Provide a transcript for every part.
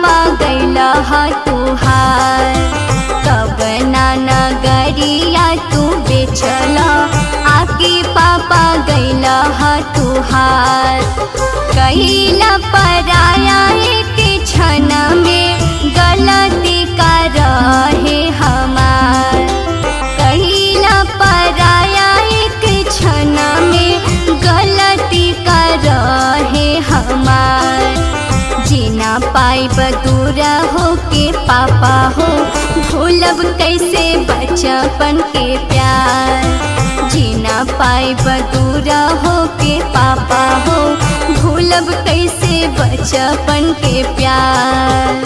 पापा गैला हा तुहार कब ना नगरिया तू बेचला आके पापा गैला हा तुहार कहिला पराया एक क्षण में गलती का रहे हमार कहिला पराया एक क्षण में गलती का रहे हमार जीना पाई बदूरा हो के पापा हो भूलब कैसे बचपन के प्यार जीना पाई बदूरा हो के पापा हो भूलब कैसे बचपन के प्यार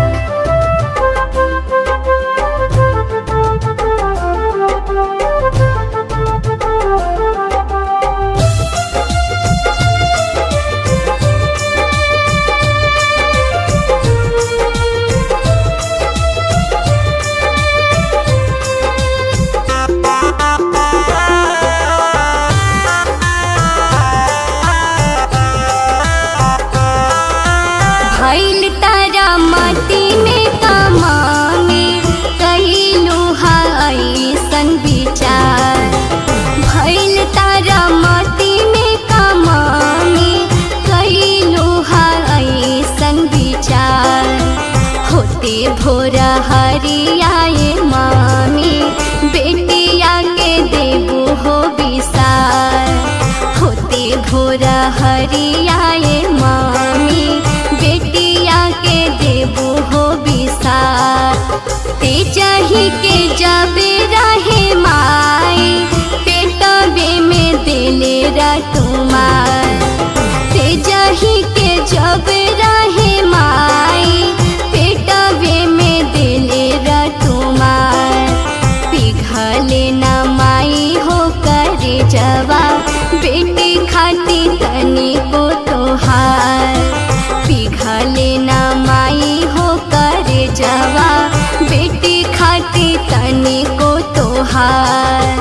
भैल तारा माटी में कमाने कहिलू ऐसन विचार भैल तारा माटी में कमाने कहिलू ऐसन विचार होते भोरा हरियाए मामी बेटिया के देबू हो विसार होते भोरा हरियाए मामी बेटिया के देबू हो विसार ते चाही के जबे रहे माई पेटबे में दिले रटुमार ते चाही के जब रहे माई पेटबे में दिले रटुमार पिघले न माई हो करे जवा बेटी खाती तनी को तोहार पिघले न माई हो करे जवा बेटी खाती तनी को तोहार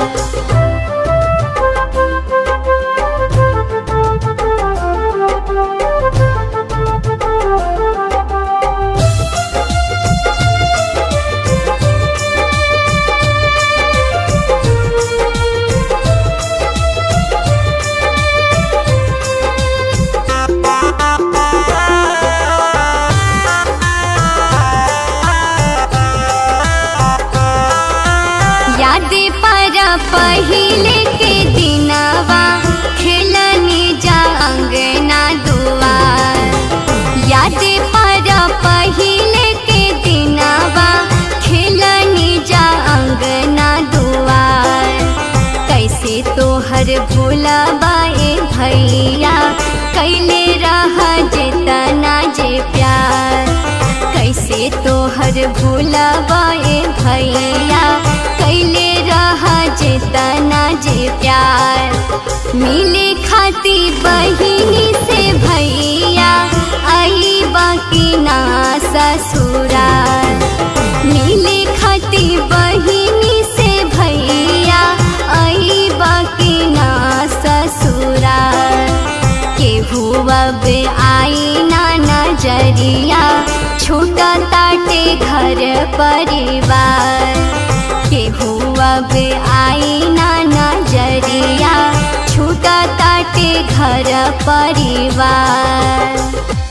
याद पारा पहिले के दिनवा खेलनी जा अंगना दुआर याद पारा पहिले के दिनवा खेलनी जा अंगना दुआर कैसे तोहर भूलबाए भैया कैले रहा जेतना जे प्यार कैसे तोहर भूलबाए भैया कैले रहा जेतना जे प्यार मिले खाती बहिनी से भैया आई बाकी ना ससुरार मिले खाती बहिनी से भैया आई बाकी ना ससुरार केहू अब आई ना नजरिया छूटा ताटे घर परिवार केहू अब आई ना नजरिया छूटा ताटे घर परिवार